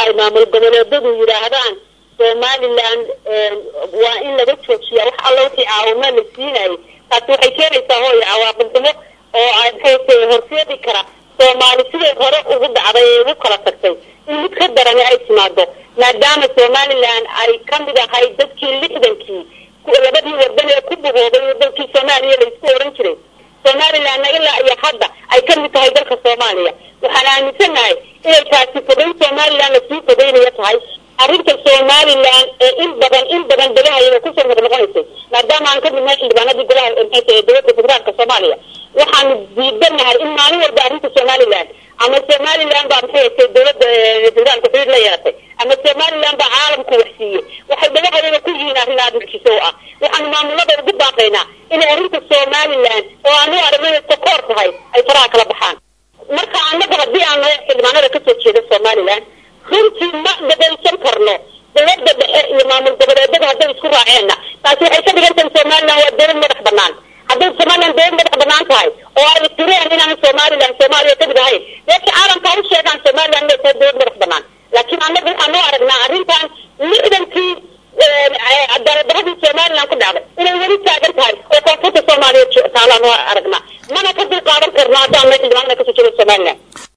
ay maamul goboleedadu yidhaahdaan somaliland waa in laga joojiya wax alla wixii caawimo la siinayay taasi waxay keenaysaa hooyo cawaaqib xumo oo ay maxay horseedi kara soomaali siday hore ugu dhacday ee ugu kala tagtay in mid ka darani ay timaado maadaama somaliland ay kamid ahayd dadkii lixdankii labadii wadan ee ku buhoobay wadankii soomaaliya laisku oran jiray somalilandna ilaa iyo hadda ay kamid tahay dalka soomaaliya waxaan aaminsanahay inay taasi fogeyn somaliland lasii fogeynayo tahay arrinta somaliland ee in badan in badan dagahayaa kusoo noqnoqonaysay maadaama aan ka midnahay xildhibaanadii golaha maxay ee dowladda federaalka soomaaliya waxaanu diidanahay in maalin walba arrinta somaliland ama somaliland baa maxay hatay dowladda federaalka xiriir la yeelatay ama somaliland baa caalamku waxsiiyey waxay dagahayaga ku yihiin arrin aada mucjiso u ah waxaanu maamulada ugu baaqaynaa inay arrinta somaliland oo aanu aragnay takoor tahay ay faraha kala baxaan marka annaga haddii aan nahay xildhibaanada kasoo jeeda somaliland runtii ma dhagaysan karno dowladda dhexe iyo maamul goboleedada hadday isku raaceenna taasi waxay ka dhigan tahay somaliland waa dowlad madax banaan hadday somaliland dowlad madax banaan tahay oo ay tireen inaan somaliland soomaaliya kamid ahayn meesha caalamka u sheegaan somaliland inay tahay dowlad madax banaan